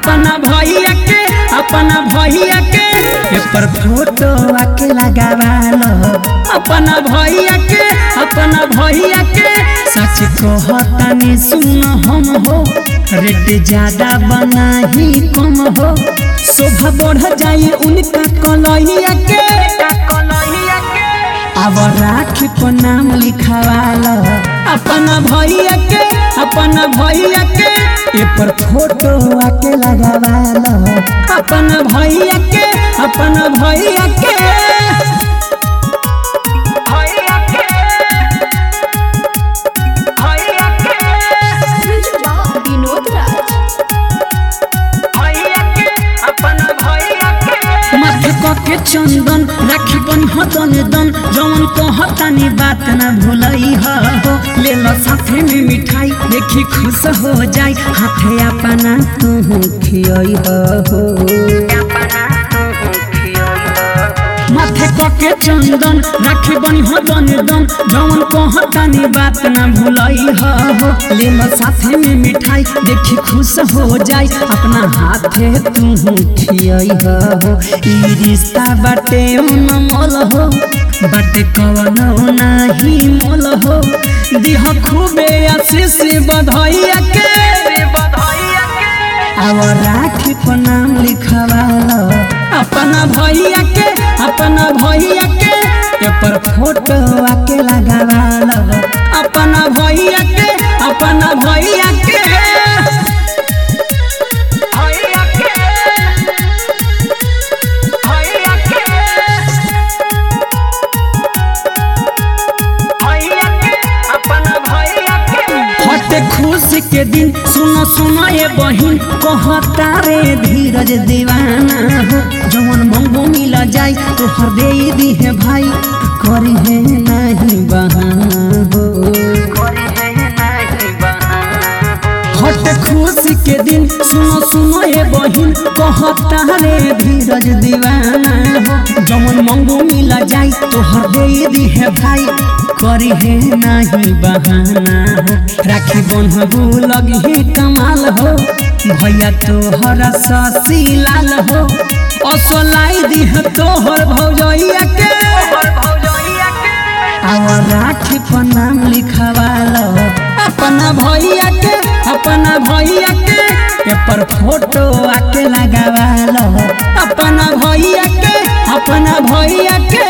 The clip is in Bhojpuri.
अपना भैया के अपना भैया के पेपर फोटो आके लगावालो अपना भैया के अपना भैया के सच कहतानी सुन हम हो रेट ज्यादा बना ही कम हो शोभा बढ़ जाई उनका कलैया के अब राखी पर नाम लिखवालो अपना भैया के अपना भैया के ए पर फोटो आके लगावालो अपना भैया के अपना भैया के भैया के भैया के विनोद राज भैया के अपना भैया के माथे के चंदन राखी बन हतन दन जवन कहतानी बात ना भूलई हो ले लो साथे में मिठाई देखी खुश हो जाई हाथे अपना तू खियई हो माथे के चंदन राखी बन हतन दन जवन कहतानी बात ना भूलई हो ले लो साथे में मिठाई देखी खुश हो जाई अपना हाथे तू खियई हो ई रिश्ता बाटे मोल हो बाटे कवनो नाही मोल हो दिह खूबे आशीष बधाइया के बधाइया के अब राखी पर नाम लिखवालो अपना भैया के अपना भैया के पेपर फोटो आके लगावालो अपना भैया के अपना भैया के भैया के भैया के भैया के अपना भैया के हटे खुशी के दिन सुनो सुनो ये बहिन कहता रे धीरज दीवाना हो जवन मंगो मिला जाई तो हर दे दी है भाई करी है नहीं बहाना हो हट खुशी के दिन सुनो सुनो ये बहिन कहता रे धीरज दीवाना हो जमन मंगो मिला जाई तो हर दे दी है भाई करी है नहीं बहाना हो राखी बन्हबू लगी कमाल हो भैया तोहर ससी लाल हो असलाई दी है तोहर भौजैया के भौजैया के और राखी पर नाम लिखवालो अपना भैया के अपना भैया के पेपर फोटो आके लगावालो अपना भैया के अपना भैया के